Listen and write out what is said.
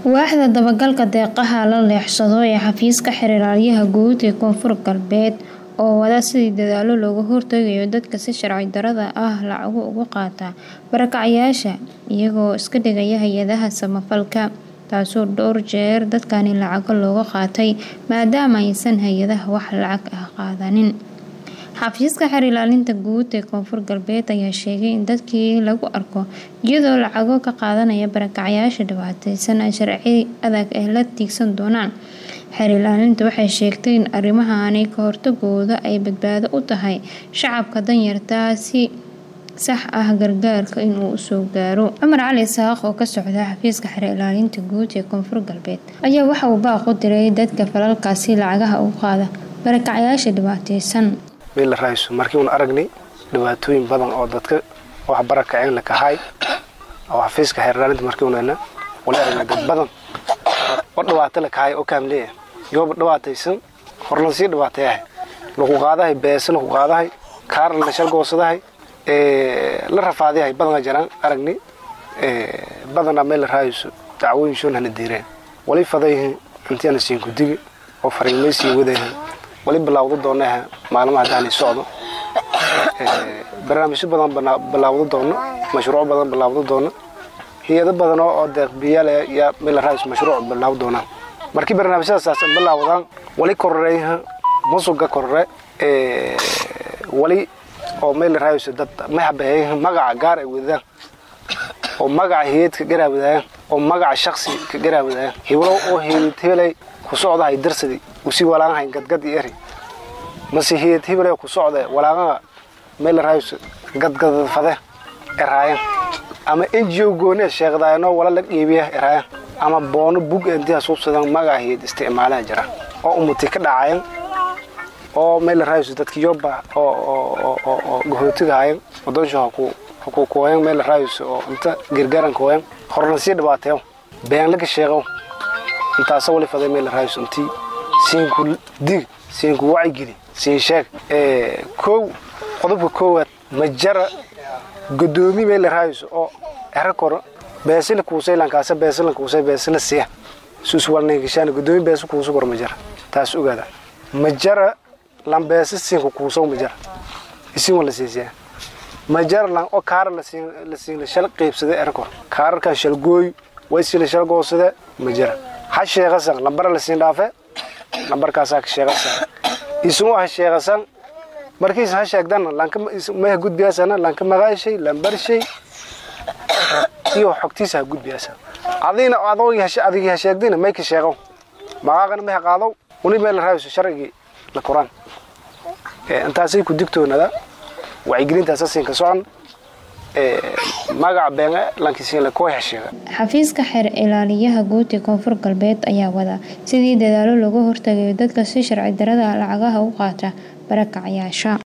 waaxda dabagalka deeqaha la leexsado ee xafiiska xiriiraalyaha guud ee koonfur galbeed oo wada sidii dadaalo looga hortagayo dadka si sharci darada ah lacago uga qaata barakacyaasha iyagoo iska dhigaya hay-adaha samafalka taasoo dhowr jeer dadkani lacago looga qaatay maadaama aysan hay-adaha wax lacag ah qaadanin xafiiska xeer ilaalinta guud ee koonfur galbeed ayaa sheegay in dadkii lagu arko iyadoo lacago ka qaadanaya barakacyaasha dhibaateysan ay sharci adag ay la tiigsan doonaan xeer ilaalinta waxay sheegtay in arrimahaani ka hortagooda ay badbaado u tahay shacabka danyartaa si sax ah gargaarka inuu usoo gaaro cumar cali isaaq oo ka socda xafiiska xeer ilaalinta guud ee koonfur galbeed ayaa waxa uu baaqu diray dadka falalkaasi lacagaha u qaada barakacyaasha dhibaateysan meel la raayso markii uun aragnay dhibaatooyin badan oo dadka wax barakaceen la kahay oo xafiiska xeer ilaalinta markii uunana wala aragnay dad badan oo dhibaato la kahay oo kaamleeya yooba dhibaataysan horlan sii dhibaateeyahay lagu qaadahay beesa lagu qaadahay kaarla la shalgoosadahay la rafaadayahay badana jaraan aragnay badanaa meel la raayso dacwooyin shoon hana diireen wali fadayhin intiana siin kudigi oo fariimaysii wadayhan wali bilaawdo doonaha maalmaha haddaanay socdo barnaamijyo badan bilaawdo doono mashruuc badan bilaawdo doono hay-ado badan oo deeqbiyaal yaa meel la raayso mashruuc bilaaw doonaan markii barnaamijyadaas bilaawdaan wali kororeyha musuga korore wali oo meel la raayso dad maxabaheeyha magaca gaar ay wadaan oo magaca hay-ad ka garaawadaayaan oo magaca shaksi ka garaawadaayaan hiblo oo hay-ad hebelay ku socdahay darsadi usii walaaqahay gadgad iyo eri mase hay-ad hebelay ku socda walaaqaha meel la raayso gadgadfade eraayan ama n g o goone sheeqdaayano wala la dhiibiya eraayan ama boono bug intiha suubsadan magaca hay-ad isticmaalaha jira oo umuti ka dhacayan oo meel la raayso dadki yoba oo gahootigahayan wadonsha hakukuwayan meel la raayso oo inta gargaarankawayan horna sii dhibaateeyo been laga sheeqo intaasa wali faday meel la raayso intii siinku dig siinku wacigeli siin sheeg kow qodobka koowaad majara godoomi meel la raayso oo ero koro beesila kuusay lankaasa beesila kuusay beesila siya suuswalnaygashaan godoomi beesa kuusu koro majara taas ogaada majara lambeesa siinka kuusow majara isin wala siisiyaa majara lan oo kaara la siin la shal qaybsada erkor kaararkan shalgooy waysi la shal goosada majara ha sheeqasan lambara la siin dhaafe lambarkaasaa ka sheeqasan isugu ha sheeqasan markiis ha sheegdana lanka maha gudbiyaasana lanka magaashay lambarshay iyo xogtiisa ha gudbiyaasa adina adigii ha sheegdina may ka sheeqow magaaqana may ha qaadow uni meel la raayso sharcigii la koraan intaasay ku digtoonada wacyigelintaasa siinka socon magaca beenge lankisiinla koo hesheega xafiiska xeer ilaaliyaha guud ee koonfur galbeed ayaa wada sidii dadaalo looga hortagayo dadka si sharci darada lacagaha u qaata barakacyaasha